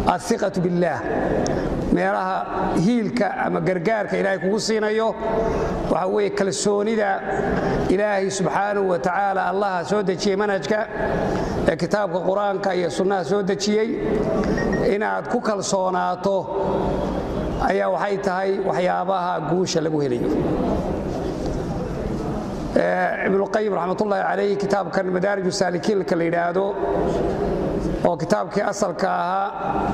aiqatu billaah meelaha hiilka ama gargaarka ilaahay kugu siinayo waxa weeye kalsoonida ilaahay subxaanahu wa tacaala allaha soo dejiyey manhajka ee kitaabka qur-aanka iyo sunnaha soo dejiyey inaad ku kalsoonaato ayaa waxay tahay waxyaabaha guusha lagu helayo ibnuqayim raxmatullaahi calayh kitaabkan madaarij saalikiinka la yidhaahdo oo kitaabkii asalka ahaa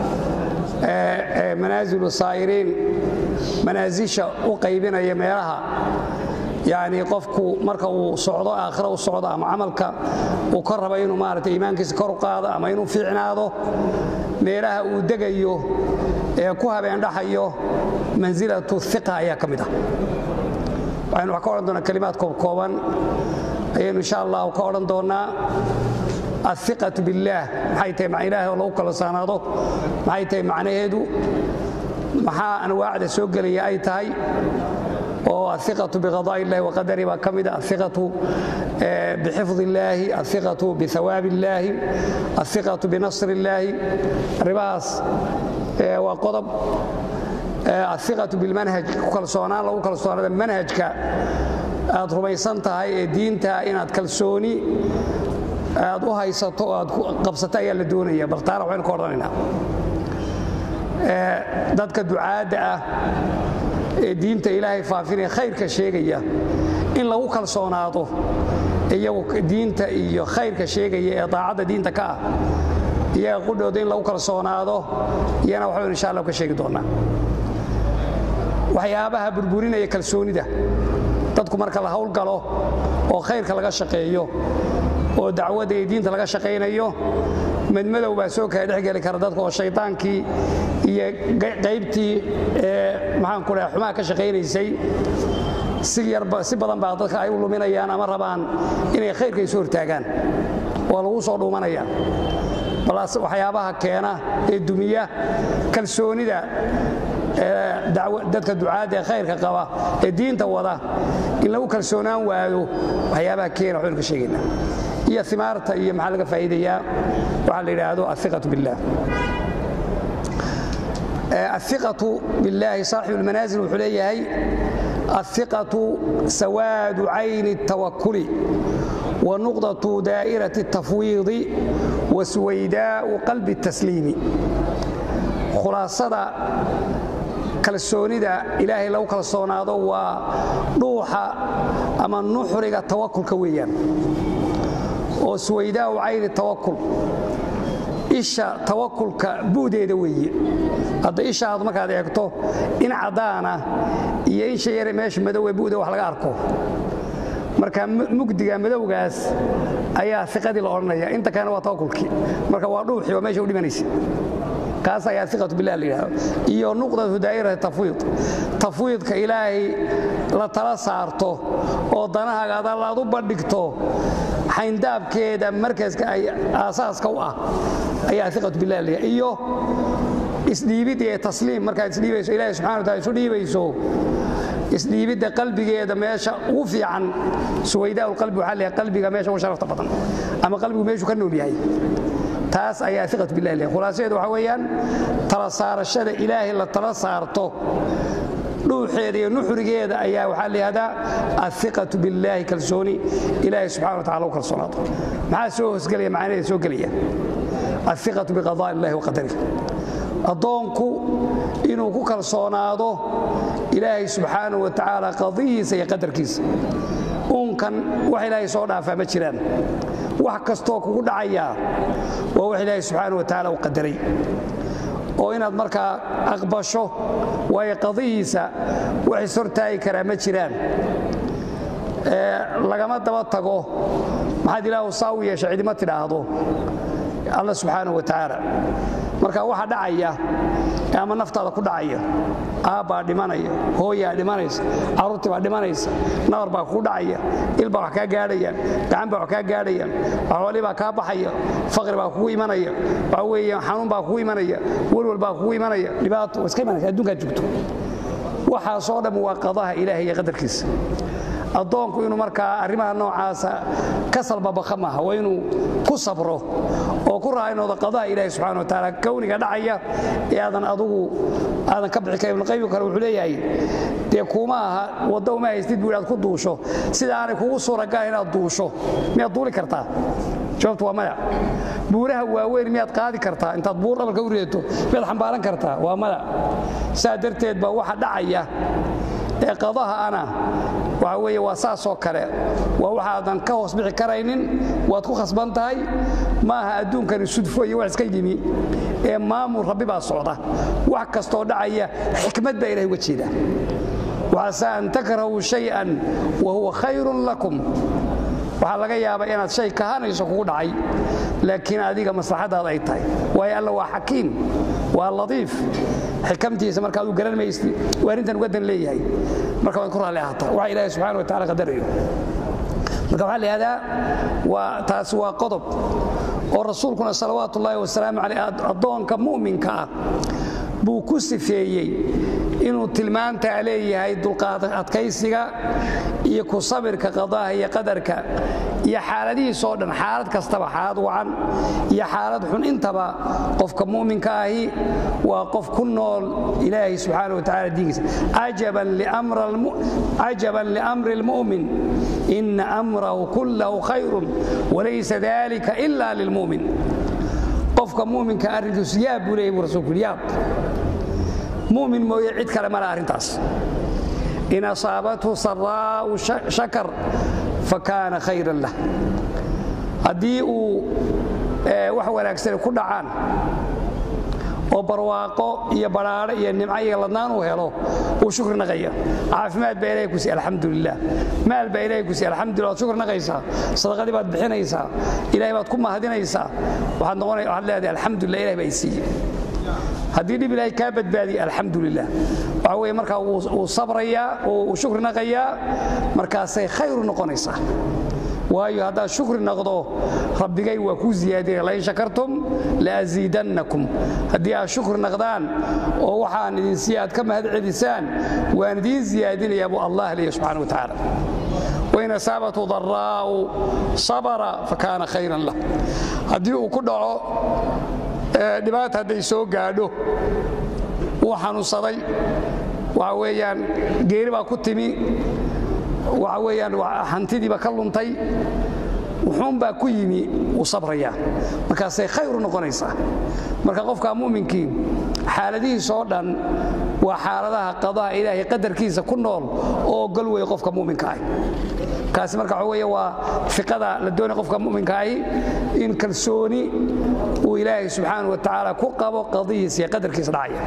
ee manaazilu saa'iriin manaasisha u qaybinaya meelaha yacni qofku marka uu socdo aakhira u socdo ama camalka uu ka raba inuu maaragtay iimaankiisa kor u qaado ama inuu fiicnaado meelaha uu degayo ee ku habeendhaxayo mansilatu iqa ayaa ka mid ah waxaynu wax ka odhan doonaa kalimaad koobkooban ayaynu insha allahu ka odhan doonnaa aiqatu billaah maxay tahay ma ilaahay oo lagu kalsonaado maxay tahay macnaheedu maxaa anwaacda soo gelaya ay tahay oo aiqatu biqadaaء illahi waqadari baa ka mida aiqatu bixifd illaahi aiqatu bihawaab illaahi aiqatu binasr illaahi arrimahaas waa qodob aiqatu bilmanhaj ku kalsoonaan lagu kalsoonaada manhajka aad rumaysan tahay ee diinta inaad kalsooni aad u haysato o aad qabsato ayaa la doonaya bal taana waxaynu ka odhanaynaa dadka ducaadda ah ee diinta ilaahay faafinaya khayrka sheegaya in lagu kalsoonaado iyagu diinta iyo khayrka sheegaya ee daacadda diinta ka ah iyaga qudhooda in lagu kalsoonaado iyana waxbaynu insha allah ka sheegi doonnaa waxyaabaha burburinaya kalsoonida dadku marka la hawlgalo oo khayrka laga shaqeeyo oo dacwadda iyo diinta laga shaqaynayo madmadow baa soo kala dhexgeli kara dadka oo shaydaankii iyo qaybtii ee maxaanku dhaha xumaha ka shaqaynaysay si yarba si badan baa dadka ay u luminayaan ama rabaan inay khayrka isu hortaagaan waa lagu soo dhuumanaya balaas waxyaabaha keena ee dumiya kalsoonida dadka ducaadda ee khayrka qaba ee diinta wada in lagu kalsoonaan waayo waxyaabaha keena waxaynu ka sheegaynaa iyo imaarta iyo maxaa laga faa'iidayaa waxaa la yidhaahdo aiqatu billah aiqatu billaahi saaxibu lmanaazil wuxuu leeyahay aiqatu sawaadu cayni الtawakuli wanuqdatu daa'irati الtafwiidi wasuwaydaa'u qalbi الtasliimi khulaasada kalsoonida ilaahay lagu kalsoonaado waa dhuuxa ama nuxriga tawakulka weeyaan oo suwaydaa'u cayni tawakul isha tawakulka bu'deeda weeye hadda ishaad markaad eegto in caddaana iyo insha yare meesha madowe bu'da wax laga arko marka mugdiga madowgaas ayaa iqadii la odhanaya inta kalena waa tawakulkii marka waa dhuuxii waa meesha u dhimanaysa kaas ayaa iqatu billah la yidhahdo iyo nuqdatu daa'irati tafwiid tafwiidka ilaahay la tala saarto oo danahaaga adaad u bandhigto xayndaabkeeda markaska ay aasaaska u ah ayaa iqatu billah la yidhahdo iyo isdhiibid iyo tasliim markaad isdhiibayso ilahay subxana wa taala isu dhiibayso isdhiibidda qalbigeeda meesha ugu fiican suwaydaa qalbi waxaa leeyahay qalbiga meesha ugu sharafta badan ama qalbigu meeshuu ka nool yahay taas ayaa iqatu billahi leeyahay khulaasadeedu waxaa weeyaan tala saarashada ilaahay la tala saarto dhuuxeeda iyo nuxrigeeda ayaa waxaa layihahdaa aiqatu billaahi kalsooni ilaahay subxana wa tacala u kalsoonaado maxaa soo hoosgelaya macnaheeda soo gelaya aiqatu biqadaa illahi wa qadarih addoonku inuu ku kalsoonaado ilaahay subxaanahu wa tacaala qadihiisa iyo qadarkiisa uunkan wax ilaahay soo dhaafaa ma jiraan wax kastoo kugu dhacayaa waa wax ilaahay subxaana wa tacaala u qadaray oo inaad markaa aqbasho waayo qadihiisa wax ishortaagi karaa ma jiraan lagama daba tago maxaad ilaahu saa u yeesha cidima tidhaahdo alla subxaana wa tacaala marka waxa dhacaya ama naftaada ku dhacaya aabbaa dhimanaya hooyaa dhimanaysa carruurtii baa dhimanaysa nabar baa kugu dhacaya il baa wax kaa gaadhayaan gacan baa wax kaa gaadhayaan xoolii baa kaa baxaya faqri baa kugu imanaya waxa weeye xanuun baa kugu imanaya welwal baa kugu imanaya dhibaato iska imanaysa adduunkaad joogto waxaasoo dhan waa qadaha ilaahay iyo qadarkiisa addoonku inuu markaa arrimaha noocaasa ka salbabaka maaha waa inuu ku sabro oo ku raaynooda qadaha ilaahi subxana wa tacaala kowniga dhacaya ee aadan adugu aadan ka bixi karin ibnuqayim kale wuxuu leeyahay dee kuma aha wadda uma haystid buu inaad ku duusho sida aanay kugu suuragal inaad duusho miyaad duuli kartaa jawaabtu waa maya buuraha waaweyn miyaad qaadi kartaa intaad buur dhabalka u ridato miyaad xambaaran kartaa waa maya saa darteed baa waxa dhacaya ee qadaha ana waxa weeye waa saasoo kale waa waxaadan ka hoos bixi karaynin waad ku khasban tahay maaha adduunkani sudfo iyo wax iska yimi ee maamul rabbi baa socda wax kastoo dhacaya xikmad baa ilahay uga jeeda waxaase an takrahuu shay-an wa huwa khayrun lakum waxaa laga yaabaa inaad shay kahanayso kugu dhacay laakiin adiga maslaxadaada ay tahay waayo alla waa xakiim waa latiif xikamtiisa markaad u garan maysti waa arrintan uga dan leeyahay marka waad ku raalli ahaataa waxa ilaahay subxana wa tacala qadarayo marka waxaa la yihahdaa waa taasi waa qodob oo rasuulkuna salawaatu ullaahi wasalaamu caleyh addoonka mu'minka ah buu ku sifeeyey inuu tilmaantaa leeyahay dulqaad adkaysiga iyo ku sabirka qadaha iyo qadarka iyo xaaladihiisoo dhan xaalad kastaba xaalad wacan iyo xaalad xun intaba qofka mu'minka ahi waa qof ku nool ilaahay subxaana wa tacala diinkiisa cajaban liamri lmu'min ina amrahu kullahu khayrun walaysa dalika ila lilmu'min qofka muminka arrinkiisu yaab buu leeyay buu rasulku yidhi yaab mu'min mooye cid kale male arrintaas in asaabathu saraa'u shakar fa kaana khayran lah haddii uu wax wanaagsani ku dhacaan oo barwaaqo iyo badhaadho iyo nimco iyo ladnaan uu helo wuu shukri naqaya caafimaad baa ilahay ku siy alxamdulilah maal baa ilahay ku siy alxamdulillah waad shukri naqaysaa sadaqadii baad bixinaysaa ilahay baad ku mahadinaysaa waxaad noqonay waxaad leedahay alxamdulillah ilahay baa i siiyey haddii dhib ilaahay kaa badbaadiye alxamdulilah waxa weeye markaa wuu sabrayaa uu shukri naqayaa markaasay khayru noqonaysaa waayo haddaad shukri naqdo rabbigay waa kuu ziyaadinaya lain shakartum laaziidannakum haddii aad shukri naqdaan oo waxaan idin siiya aad ka mahad celisaan waan idiin ziyaadinayaa buu allah leeya subxana wa tacaala wain asaabatu daraa'u sabara fakaana khayran lah haddii uu ku dhaco dhibaata hadday soo gaadho wuu xanuunsaday waxa weeyaan geeri baa ku timi waxa weeyaan hantidiiba ka luntay wuxuunbaa ku yimi wuu sabrayaa markaasay khayru noqonaysaa marka qofka mu'minkii xaaladihiisoo dhan waa xaaladaha qadaha ilaahay qadarkiisa ku nool oo ogol weeye qofka mu'minka ahi kaasi marka waxa weeye waa fiqada la doonaya qofka mu'minka ahi in kalsooni uu ilaahay subxaana wa tacaala ku qabo qadihiisa iyo qadarkiisa dhacaya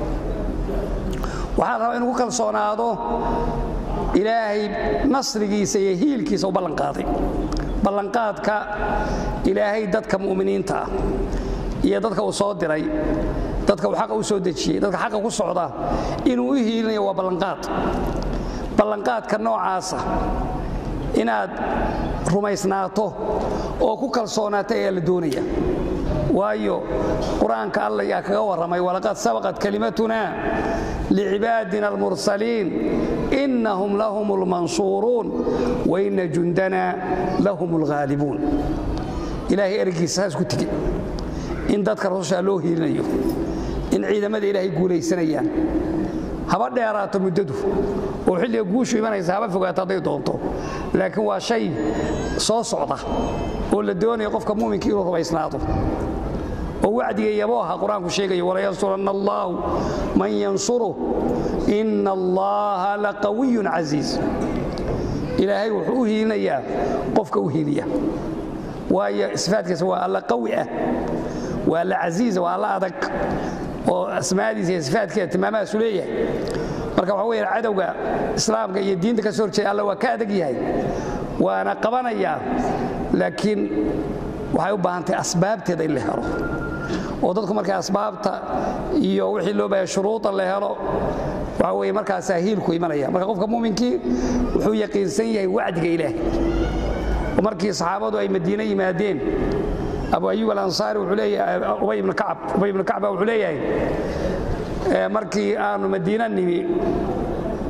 waxaa la rabaa inuu ku kalsoonaado ilaahay nasrigiisa iyo hiilkiisa u ballanqaaday ballanqaadka ilaahay dadka mu'miniinta ah iyo dadka uu soo diray dadka uu xaqa u soo dejiyey dadka xaqa ku socda inuu u hiilinayo waa ballanqaad ballanqaadka noocaasa inaad rumaysnaato oo ku kalsoonaato ayaa la doonaya waayo qur-aanka alla yaa kaga warramay walaqad sabaqat kalimatuna licibaadina almursaliin inahum lahum lmansuuruun waina jundana lahum lghaalibuun ilaahay ergiisa saas ku tigi in dadka rusushaa loo hiilinayo in ciidamada ilaahay guulaysanayaan haba dheeraato muddadu oo xilliga guushu imanaysa haba fogaato hadday doonto laakiin waa shay soo socda oo la doonayo qofka mu'minka inuu rumaysnaado oo wacdiga yabooha qur-aanku sheegayo walayansuranna allaahu man yansuruh ina allaha laqawiyun casiiz ilaahay wuxuu u hiilinayaa qofka u hiiliya waayo sifaadkiisa waa alla qawi ah waa alla casiiza waa alla adag oo asmaadiisa iyo sifaadkeeda tilmaamahaasu leeyahay marka waxa weya cadowga islaamka iyo diinta ka soo horjeeda alla waa ka adag yahay waana qabanayaa laakiin waxay u baahan tahay asbaabteeda in la helo oo dadku markay asbaabta iyo wixii loo baahaya shuruuda la helo waxa weye markaasaa hiilku imanaya marka qofka muuminkii wuxuu yaqiinsan yahay wacdiga ilaahay oo markii saxaabadu ay madiine yimaadeen abu ayub alansaari wuxuu leeyahay ubay ibnu kacab ubay ibnu kacba wuxuu leeyahay markii aanu madiina nimi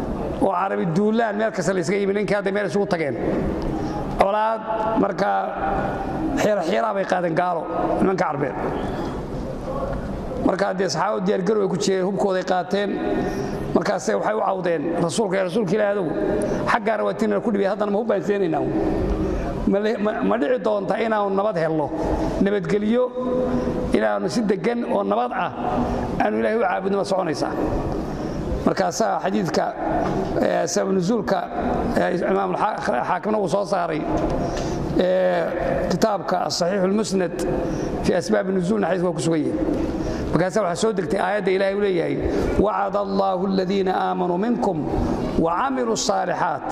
oo carabi duulaan meel kasta laysaga yimi ninkii hadday meel isugu tageen colaad markaa xiiraxiiraa bay qaadeen gaalo nimanka carbeed markaa dee saxaabadu diyaargarow ay ku jireen hubkooday qaateen markaase waxay u cawdeen rasuulka ee rasuulka ilaahi adogu xaggaana waa tinana ku dhibay haddana ma hubbaan seenaynaa ma dhici doonta inaannu nabad helno nabadgelyo inaannu si deggan oo nabad ah aanu ilahay u caabudno ma soconaysaa markaasaa xadiidka sababnuzuulka imaam xaakimna uu soo saaray kitaabka asaxiixu lmusnad fii asbaabi nuzuulna xadiiska waa ku sugan yahay markaasaa waxaa soo degtay aayadda ilahay uu leeyahay wacada allaahu aladiina aamanuu minkum wacamiluu الصaalixaat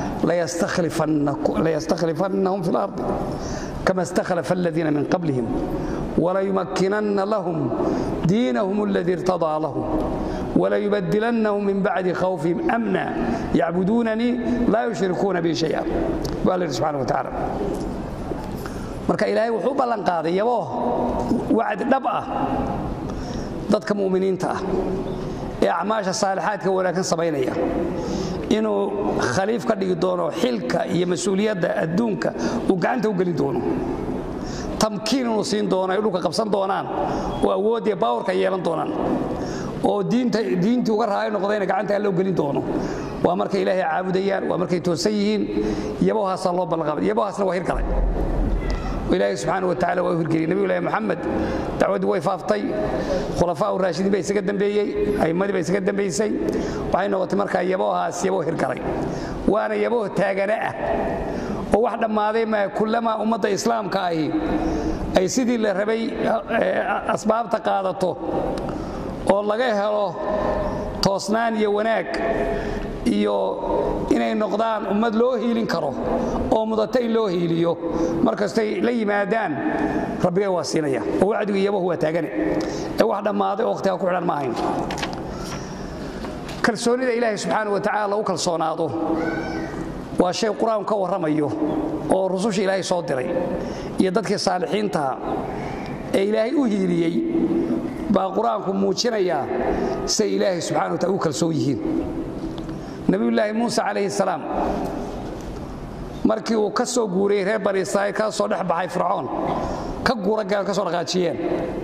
layastakhlifannahum fi اlardi kama istakhlafa aladiina min qablihim walayumakkinanna lahum diinahum اladii irtadaa lahum walayubadilannahum min bacdi khawfihim amna yacbuduunanii laa yushrikuuna bi shaya baa la yidhi subxana wa tacaala marka ilaahay wuxuu u ballanqaaday yaboo wacdi dhab ah dadka mu'miniinta ah ee acmaasha saalixaadka wanaagsan samaynaya inuu khaliif ka dhigi doono xilka iyo mas-uuliyadda adduunka uu gacanta u gelin doono tamkiin inuu siin doono ay dhulka qabsan doonaan oo awooddiiyo baawarka yeelan doonaan oo diintii uga raali noqdayna gacanta alla u gelin doono waa markay ilaahay caabudayaan waa markay toosan yihiin yabahaasaa loo ballanqaaday yabahaasna waa hirgalay ilaahay subxaana wa tacala waa u hirgeliyey nebigu ilahi moxamed dacwaddii way faaftay khulafaa u raashidiin baa isaga dembeeyey a'immadii baa isaga dembaysay waxay noqotay markaa yabohaas yaboo hirgalay waana yaboo taagana ah oo wax dhammaaday maa kullamaa ummadda islaamka ahi ay sidii la rabay asbaabta qaadato oo laga helo toosnaan iyo wanaag iyo inay noqdaan ummad loo hiilin karo oo mudata in loo hiiliyo mar kastay la yimaadaan rabbigay waa siinaya oo wacdigu iyabahu waa taagane ee wax dhammaaday oo wakhtiga ku xidhan ma ahayn kalsoonida ilaahay subxaana wa tacala lagu kalsoonaado waa shay qur-aanku ka warramayo oo rususha ilaahay soo diray iyo dadkii saalixiintaha ee ilaahay u hiiliyey baa qur-aanku muujinayaa say ilaahay subxana wa tacala u kalsoon yihiin nabiyullaahi muuse calayhi salaam markii uu ka soo guurayey reer bani israa'iil ka soo dhex baxay fircoon ka guura gaal ka soo dhaqaajiyeen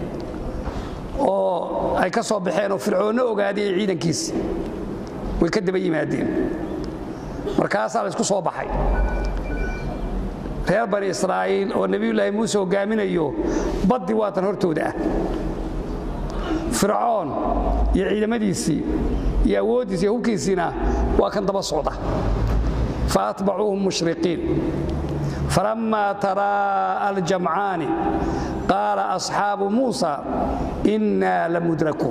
oo ay ka soo baxeen oo fircoonno ogaaday ee ciidankiisi way ka daba yimaadeen markaasaa la isku soo baxay reer bani israa'iil oo nebiyullaahi muuse hogaaminayo baddi waatan hortooda ah fircoon iyo ciidamadiisii iyo awooddiisi iyo hubkiisiina waa kan daba socda faatbacuuhum mushriqiin falammaa taraa'a aljamcaani qaala asxaabu muusa innaa la mudrakuun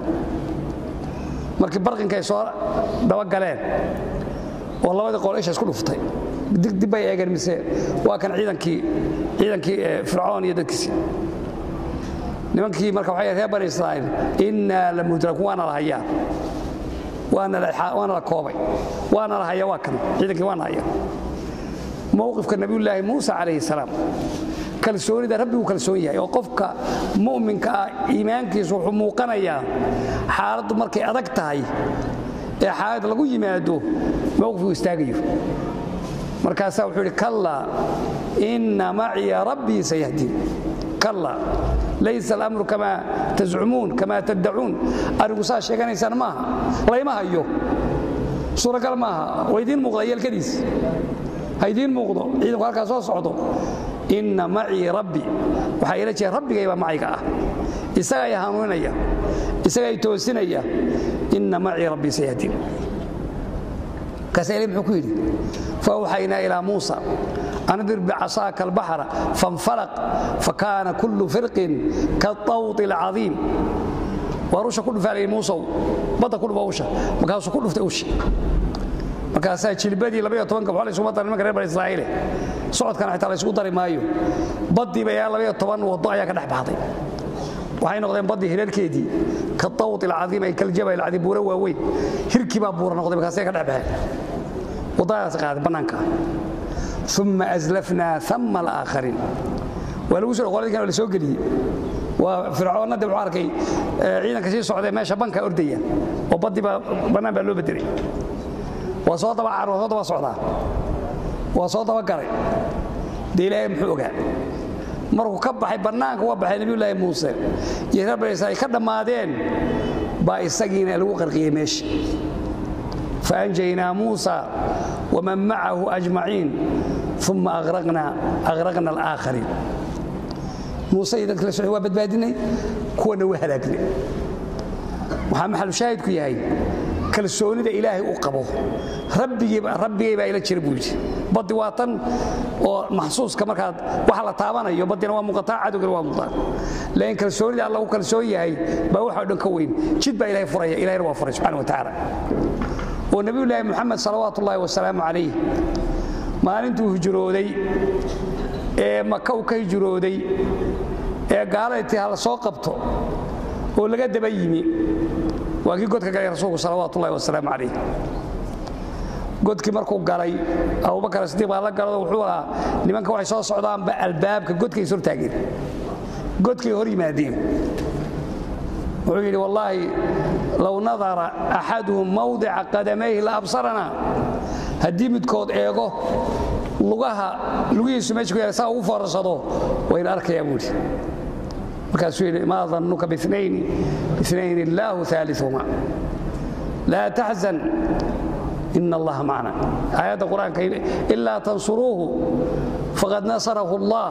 markii barqinkay soo dabagaleen oo labadii qol isha isku dhuftay dib bay eegeen mise waa kan ciidankii ciidankii fircoon iyo dadkiisii nimankii marka waxay reer bani israa'iil innaa la mudrakuun waana la hayaa waana la koobay waana la haya waa kan ciidankii waana haya mowqifka nabiyullaahi muuse calayhi salaam kalsoonida rabbiguu kalsoon yahay oo qofka mu'minka ah iimaankiisu wuxuu muuqanayaa xaaladdu markay adag tahay ee xaalad lagu yimaado mowqifkuu istaagayo markaasaa wuxuu yidhi kallaa inna maciya rabbii sayahdiin kallaa laysa alamru kamaa tazcumuun kamaa taddacuun arigu saa sheeganaysaan maaha layma hayo suuragal maaha waa idiin muuqda yeelkadiis ha idiin muuqdo ciidanku halkaa soo socdo inna macii rabbi waxaa ila jeeda rabbigay baa macayga ah isaga ay hanuuninaya isaga ay toosinaya inna macii rabbii sayahdiin markaasa ilahi muxuu ku yidhi faawxaynaa ilaa muusa andir bicasaaka albaxra faاnfalaq fakaana kullu firqin kaطawط اlcadiim waar usha ku dhufaalayay muusow badda ku dhufa usha markaasuu ku dhuftay ushi markaasaa jilbadii labaiyo tobanka waxaa laysuma daray nimanka reer bani israa'iile socodkana xitaa laysugu dari maayo baddiiba ilaa labaiyo toban waddo ayaa ka dhex baxday waxay noqdeen baddii hireerkeedii ka tawt alcadiim ay kaljabal alcadiim buura waaweyn hirkii baa buura noqday markaasay ka dhex baxeen waddadaas qaaday bannaanka uma aslafnaa ama alaakhariin waa lagu soo qoladii kan la soo geliyey waa fircoonna de wuxuu arkay ciidanka sii socdee meesha banka ordaya oo baddii baa bannaan baa loo bedelay waa soo daba car waa soo daba socdaa waa soo dabagalay dee ilaahay muxuu ogaa markuu ka baxay bannaanka uga baxay nebiyullaahi muuse iyo reer bani israa'iil ka dhammaadeen baa isagiina lagu qarqiyey meesha faanjaynaa muusa waman macahu ajmaciin uma aqraqna alaakhariin muuse iyo dadka la socday waa badbaadinay kuwana waa halaagnay waxaa maxalushaahidku yahay kalsoonida ilaahay u qabo rabbigay baa ila jira buu yidhi baddi waa tan oo maxsuuska markaad waxa la taabanayo baddina waa muuqataa cadowgana waa muuqataa laakiin kalsoonida alla u kalsoon yahay baa waxa o dhan ka weyn jid baa ilahay furaya ilahayna waa furay subxana wa tacaala oo nebiyullaahi moxamed salawaatu ullaahi wasalaamu calayh maalintuu hijrooday ee maka uu ka hijrooday ee gaalada tii ha la soo qabto oo laga daba yimi waa kii godka galay rasuulku salawaatu ullahi wasalaamu calayh godkii markuu galay abubakar sidiiq baa la galado wuxuu ahaa nimanka waxay soo socdaanba albaabka godkay is hortaageen godkay hor yimaadeen wuxuu yidhi wallaahi low nadara axaduhum mawdica qadamayhi la absarana haddii midkood eego lugaha lugihiisu meesha ku yaala saa ugu foorarsado wayna arkayaa buu yidhi markaasuu yidhi maa dannuka biinayni inayn illaahu aalihuma laa taxzan ina allaha macna aayadda qur-aanka ilaa tansuruuhu faqad nasarahu allah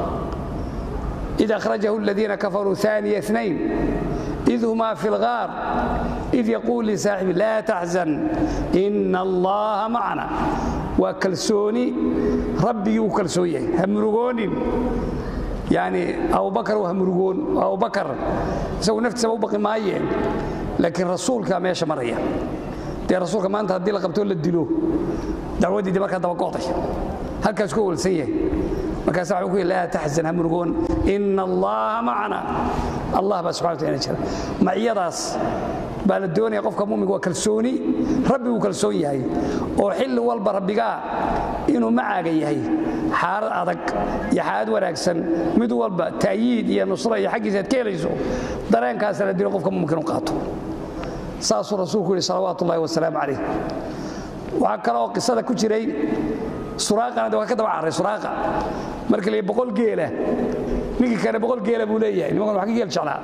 id akhrajahu aladiina kafaruu aniya nayn id humaa fi lgaar id yaquul lisaaxibi laa taxzan ina allaha macna waa kalsooni rabbigii uu kalsoon yahay ha murugoonin yani abubakar waa murugoon abubakar isagu naftiisaba u baqi maayeen laakiin rasuulkaa meesha maraya dee rasuulka maanta haddii la qabtoo la dilo dacwaddiidi markaa dabago'day halkaas ku walsan yahay markaasa waxuu ku yidhi laa taxzan ha murugoon ina allaha macna allah baa subxana wataala jira maciyadaas baa la doonaya qofka muminka waa kalsooni rabbiguu kalsoon yahay oo xilli walba rabbigaa inuu macaaga yahay xaalad adag iyo xaalad wanaagsan mid walba ta'yiid iyo nusra iyo xaggiisa aad ka helayso dareenkaasa la dilo qofka muminka inu qaato saasuu rasuulku yidhi salawaatu ullahi wasalaamu calayh waxaa kaleoo qisada ku jiray suraaqana de waa ka daba carray suraaqa marka la boqol geela ninkii kale boqol geela buu leeyahay nimankan wax ka geel jeclaa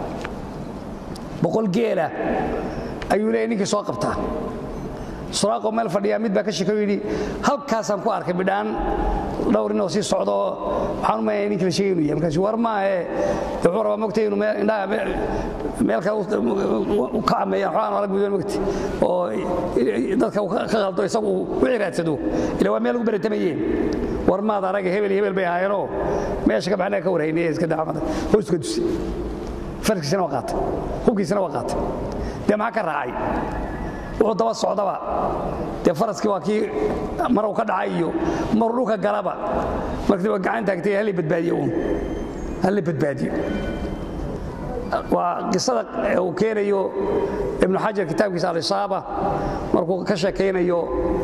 boqol geela ayuu leeyahay ninkii soo qabtaa suraaqoo meel fadhiyaa mid baa ka shekay yidhi halkaasaan ku arkay bidhaan dhowr inoo sii socdo waxaan u maynaya ninki la sheegay inuu yahay markaas war maahe wuxuu rabaa mogtay inuu indhaha meel kale ka cameeyaan xogaan arag budan mogti oo dadka ka qaldo isagu wixii raadsado ila waa meel ugu baratamayeen war maad araga hebel iyo hebel bay ahaayeenoo meesha ka baxnaa ka warhaynay iska daamada hooska dusi farkiisana waa qaatay hubkiisana waa qaatay dee maxaa ka raacay wuxuu daba socdaba dee faraskii waa kii maruu ka dhacay iyo maruu dhulka galaba markii waa gacan taagtay hallay badbaadiyo uun hallay badbaadiyo waa qisada uu keenayo ibnu xajar kitaabkiisa alisaaba markuu ka sheekaynayo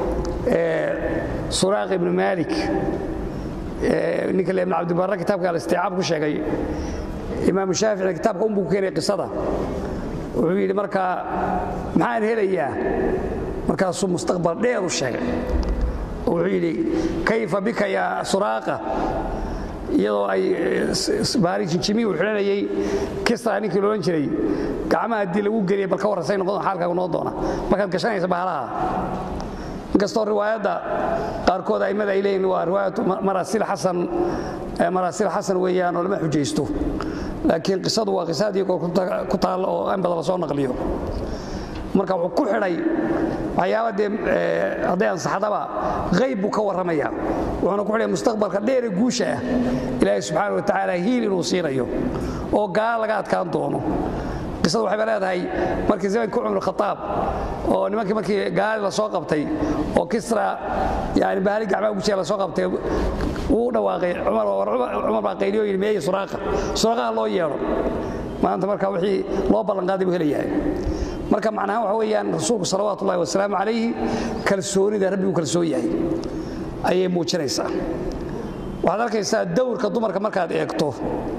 suraaq ibnu maalik ninka le ibn cabdibarre kitaabka alisticaab ku sheegay imaamu shaaficina kitaabka unbuu ku keenaya qisada wuxuu yidhi markaa maxaan helayaa markaasuu mustaqbal dheer u sheegay wuxuu yidhi kayfa bika yaa suraaqa iyadoo ay baari jinjimi uu xidhanayay kisra ninkii loodhan jiray gacmaha haddii lagu geliyay bal ka warransay noqon xaalkaagu noqon doona markaad gashanaysa bahalaha inkastoo riwaayadda qaarkood a'immada ay leeyihin waa riwaayatu maraasil xasan maraasil xasan weeyaan oo lama xujaysto laakiin qisadu waa qisa haddii goor ku taalla oo in badan la soo naqliyo marka wuxuu ku xidhay waxyaaba dee hadday ansaxdaba qayb buu ka warramaya wuxuuna ku xidhay mustaqbalka dheere guusha ah ilaahay subxaana wa tacaala hiil inuu siinayo oo gaala laga adkaan doono qisadu waxayba leedahay markii zamanka cumar khataab oo nimankii markii gaali la soo qabtay oo kisra yani bahali gacmaha gujiya la soo qabtay wuu dhawaaqay cumar baa qayliyo yidhi meeye suraaqa suraaqaha loo yeedho maanta marka wixii loo ballanqaaday buu helayahay marka macnahaan waxa weeyaan rasuulku salawaatu ullahi wasalaamu calayhi kalsoonida rabbigu kalsoon yahay ayay muujinaysaa waxaad arkaysaa dowrka dumarka markaad eegto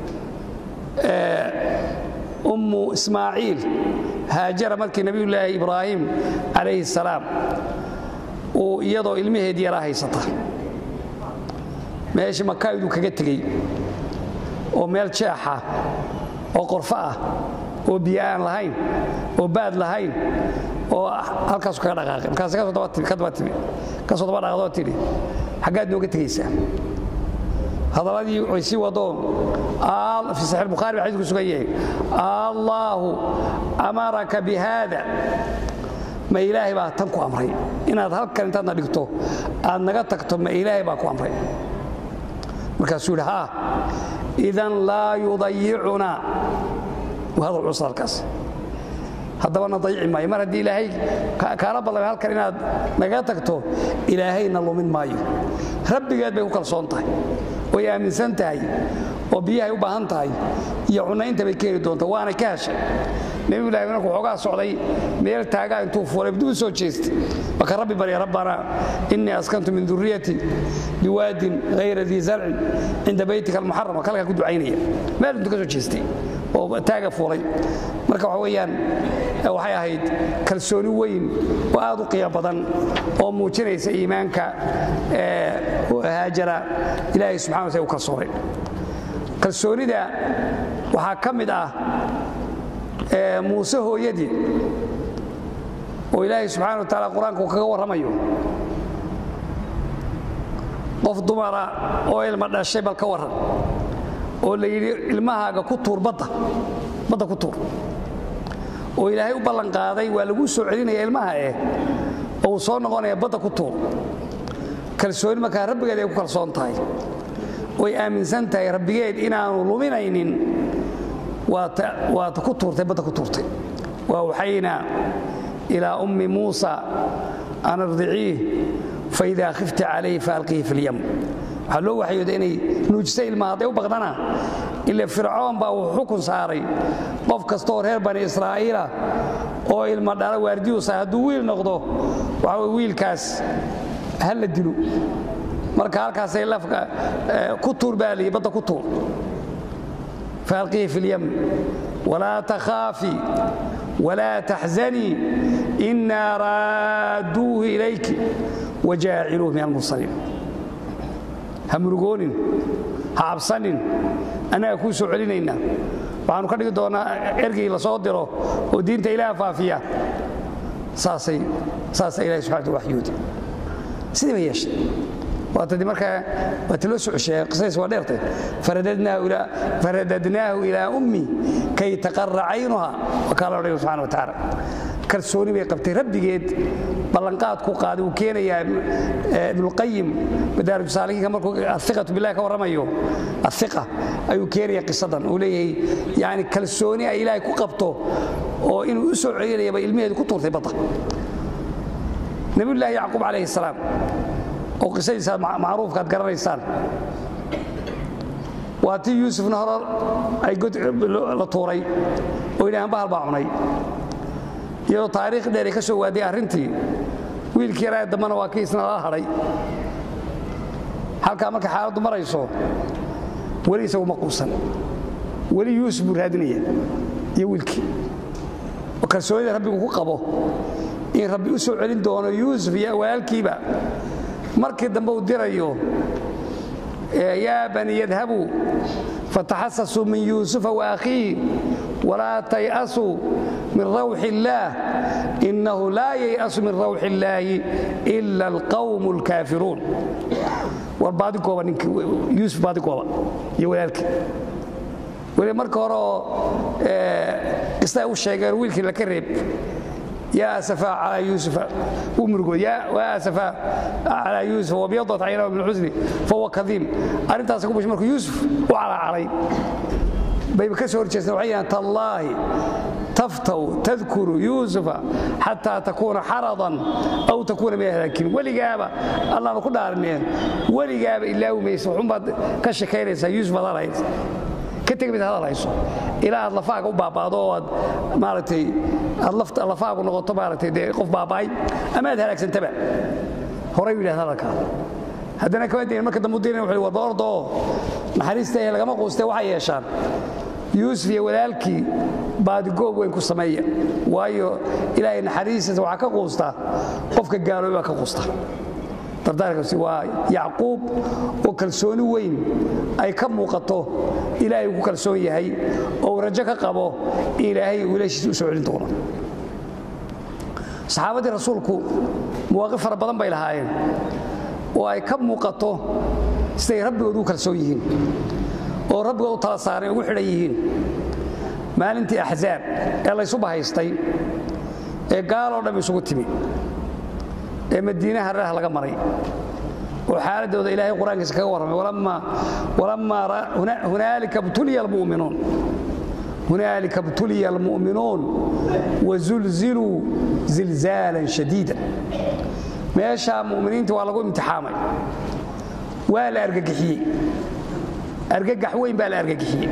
ummu ismaaciil haajara markii nebiyullaahi ibraahim calayhi salaam uu iyadoo ilmaheed yaraa haysata meeshii makayduu kaga tegey oo meel jeexa oo qorfo ah oo biyo aan lahayn oo baad lahayn oo halkaasu kaga dhaqaaqay markaas ka daba timi kasoo daba dhaqdoo tidhi xaggaad nooga tegaysaa hadaladii way sii wadoon fi saxiix bukhaari ba xadiisku sugan yahay allaahu amaraka bi haada ma ilaahay baa tan ku amray inaad halkan intaadna dhigto aad naga tagto ma ilaahay baa ku amray markaasuu yidhi haa idan laa yudayicunaa hadal culus halkaas haddabana dayici maayo mar haddii ilaahay kaala ballamay halkan inaad nagaga tagto ilaahayna lumin maayo rabbigeed bay ku kalsoon tahay way aaminsan tahay oo biyahay u baahan tahay iyo cunaynta bay keeni doonta waana ka heshay nebigu ilahi markuu xoogaa socday meel taagaa intuu fuulay dib u soo jeestay marka rabbi barya rabbana innii askantu min duriyati biwaadin hayra dii zarcin cinda baytika almuxarama kalkaa ku ducaynaya meel intuu ka soo jeestay oo taaga fuulay marka waxa weeyaan waxay ahayd kalsooni weyn oo aad u qiimo badan oo muujinaysa iimaanka haajara ilaahay subxana wa u kalsoonay kalsoonida waxaa ka mid ah muuse hooyadii oo ilaahay subxana wa taala qur-aanka uu kaga warramayo qof dumara oo ilma dhashay bal ka warran oo la yidhi ilmahaaga ku tuur badda badda ku tuur oo ilaahay u ballanqaaday waa laguu soo celinaya ilmaha eh oo uu soo noqonaya badda ku tuur kalsooni markaa rabbigeed ay ku kalsoon tahay oy aaminsan tahay rabbigeed inaanu luminaynin waata ku tuurtay badda ku tuurtay wa awxaynaa ilaa ummi muusa an ardiciih faidaa khifti calayhi faalqihi fi lyam waxaa loo waxyooda inay nuujisa ilmaha hadday u baqdana ila fircoon baa uu xukun saaray qof kastooo reer bani israa'iila oo ilma dhala waardiyuusa hadduu wiil noqdo waxa wey wiilkaas ha la dilo marka halkaasay lafka ku tuur baa liyi badda ku tuur faalqihi fi lyam walaa takhaafi walaa taxzanii innaa raadduuhu ilayki wajaaciluuh min almursaliin ha murugoonin ha cabsanin annaga kuu soo celinaynaa waxaanu ka dhigi doonnaa ergii la soo diro oo diinta ilaah faafiya saasay saasaa ilahi subxana wa waxyoodi sidii bay yeeshay waatadi markaa waati loo soo cesheeye qisadiis waa dheertay faradadnaahu ilaa ummi kay taqarra caynuha waa kaa la odhaya subxana wa tacaala kalsooni bay qabtay rabbigeed ballanqaadku qaaday uu keenayaa ibnuqayim madaarij saalikiinka markuu aiqatu billahi ka warramayo aiqa ayuu keenaya qisadan uu leeyahay yani kalsooni ay ilaahay ku qabto oo inuu u soo celinayaba ilmaheedu ku tuurtay badda nabiyullaahi yacquub calayhi salaam oo qisadiisa macruufka ad garanaysaan waa tii yuusufna hore ay la tuuray oo yidhahaan bahal baa cunay iyadoo taariikh dheer ay ka soo waaday arrintii wiilkii yaraa dambana waa kii isna lala hadhay halkaa markay xaaladdu marayso weli isagu ma quusan weli yuusuf buu raadinaya iyo wiilkii oo kalsoonida rabbigu ku qabo in rabbi u soo celin doono yuusuf iyo walaalkiiba markii dambe uu dirayo yaa bani yadhabuu fataxasasuu min yuusufa waakhiihi walaa tay'asuu min rawxi illaah innahu laa yay'asu min rawxi illaahi ila alqawmu alkaafiruun war baadigooba ninkii yuusuf baadigooba iyo walaalkii weli marka hore oo qisada u sheegeen wiilkii laka reeb yaa asafaa calaa yuusufa wuu murugooy yaa asafaa calaa yuusufa wabyadat caynahu min xusni fahuwa kadiim arrintaas ku bushay markuu yuusuf u calacalay bayba ka soo horjeesteen waxay yidhahan tallaahi taftaw tadkuru yuusufa xataa takuuna xaradan aw takuuna min ahlaakiin weligaaba allaanu ku dhaarineen weligaaba ilaawi maysa waxunbaad ka shekaynaysaa yuusuf aad hadlaysa ka tegi mid hadal hayso ilaa aad lafaaga u baabaado oo aad maaragtay aad lafaagu noqoto maaragtay dee qof baaba'ay ama aad halaagsantaba horay u yidhahda hadalkaa haddana kama dayn marka dambe u dirin wuxuu warba ordoo naxariista ee lagama quustee waxay yeeshaan yuusuf iyo walaalkii baadigoob weyn ku sameeya waayo ilaahay naxariistiisa waxaa ka quusta qofka gaalooy baa ka quusta dardaarkaasi waa yacquub oo kalsooni weyn ay ka muuqato ilaahay uu ku kalsoon yahay oo uu rajo ka qabo ilaahay uu ilaashiisa u soo celin doono saxaabaddii rasuulku mawaaqif fara badan bay lahaayeen oo ay ka muuqato siday rabbigood u kalsoon yihiin oo rabbigood u tala saareen ugu xidhan yihiin maalintii axzaab ee laysu bahaystay ee gaaloo dham isugu timi ee madiinaha reerha laga maray oo xaaladooda ilaahay qur-aankiisa kaga warramay walammaa hunaalika btuliya almu'minuun hunaalika btuliya almu'minuun wazulziluu zilzaalan shadiida meeshaa mu'miniinta waa lagu imtixaamay waa la argagixiyey argagax weyn baa la argagixiyey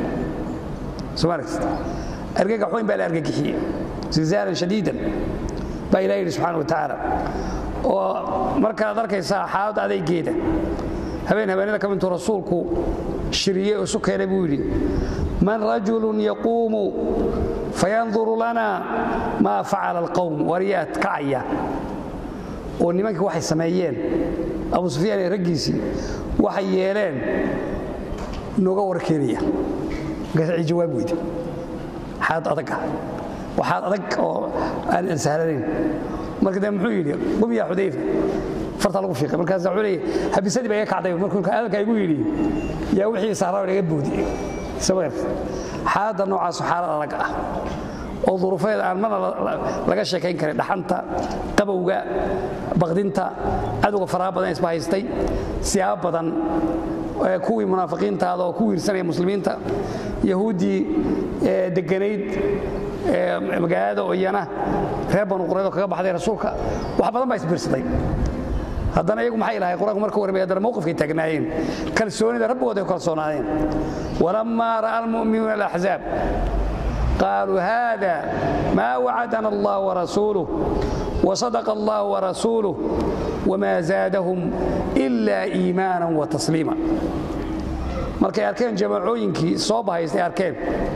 argagax weyn baa la argagixiyey zilzaalan shadiidan baa ilah yidhi subxana wa tacaala oo markaad arkaysaa xaaladda adaygeeda habeen habeenada ka mintuu rasuulku shiriyey oo isu keenay buu yidhi man rajulun yaquumu fayanduru lana maa facala alqowm waryaad kacaya oo nimankii waxay sameeyeen abu sufyaan iyo raggiisii waxay yeeleen nooga warkeenaya markaas jawaab weyda xaalad adag ah waxaad adag oo aan sahlanayn marka de muxuu yidhi qum yaa xudayfa farta lagu fiiqay markaasa wuxuu leeyahy habisadii baa iga kacday markuu hadalkaa igu yidhi yaa wixii sahraa iga boodi sabar xaaladda noocaasu xaalad adag ah oo duruufeeda aan mana laga sheekayn karin dhaxanta qabowga baqdinta cadowga faraha badan isba haystay siyaabo badan kuwii munaafiqiintaada oo ku wiirsanaya muslimiinta yahuuddii deganayd magaalada oo iyana reer banu qurayd oo kaga baxday rasuulka wax badan baa isbiirsaday haddana iyagu maxay lahay qur-aanku marka warramay haddana mowqifkay taagnaayeen kalsoonida rabbigood ay ku kalsoonaadeen walammaa ra'a almu'minuuna alaxzaab qaaluu hada maa wacadana allah warasuuluh wasadaqa allah warasuuluh wamaa zaadahum ila iimaanan wa tasliima markay arkeen jamaacooyinkii soo bahaystay arkeen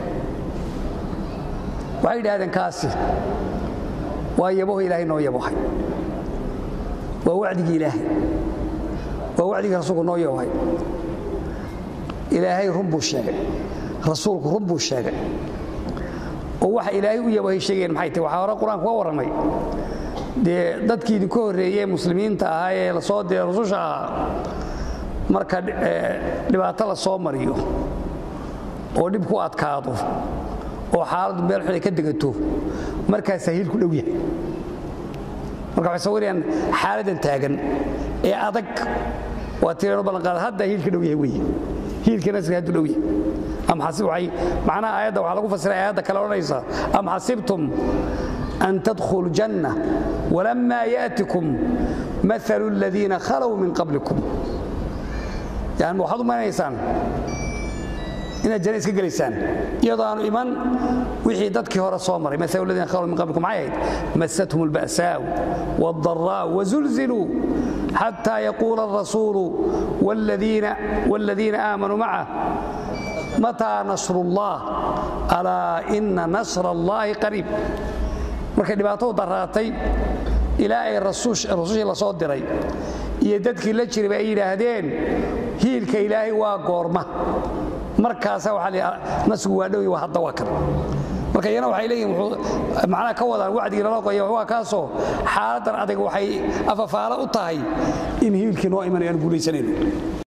waxay yidhahdeen kaasi waa yaboho ilaahay noo yabohay waa wacdigii ilaahay waa wacdigii rasuulku noo yabohay ilaahay run buu sheegay rasuulku run buu sheegay oo waxa ilaahay u yabohay sheegayeen maxay tahy waxaa hore qur-aanku ka warramay dee dadkii idinka horreeyey muslimiinta ahaa ee la soo diray rususha ahaa marka dhibaato la soo mariyo oo dhib ku adkaado oo xaaladdu meel xun ay ka degato markaasaa hiilku dhow yahay marka waxay sawirayaan xaaladdan taagan ee adag waa tiranu ballanqaada hadda hiilka dhow yahay weye hiilka nasriga hadduu dhow yahay am xasib waxay macnaha aayadda waxaa lagu fasiray aayadda kale odhanaysa am xasibtum an tadkhulu janna walammaa yaatikum maalu aladiina khalow min qablikum yani waxaad u malanaysaan inaad janna iska gelaysaan iyadoo aanu iman wixii dadkii hore soo maray maalu ladina khalow min qablikum maxay ahayd massathum alba'saa'u waaldaraa'u wazulziluu xataa yaquula alrasuulu waaladiina aamanuu macah mataa nasru ullah alaa ina nasra allaahi qariib markay dhibaatadu daraatay ilaa ay rasuushii la soo diray iyo dadkii la jirayba ay yidhaahdeen hiilka ilaahay waa goorma markaasa waa nasrigu waa dhowy waa hadda waa kan marka iyana waxay leeyihin macnaha ka wadaan wacdigii lala qoya waa kaasoo xaaladdan adag waxay afafaalo u tahay in hiilkii noo imanayo aan guulaysanayno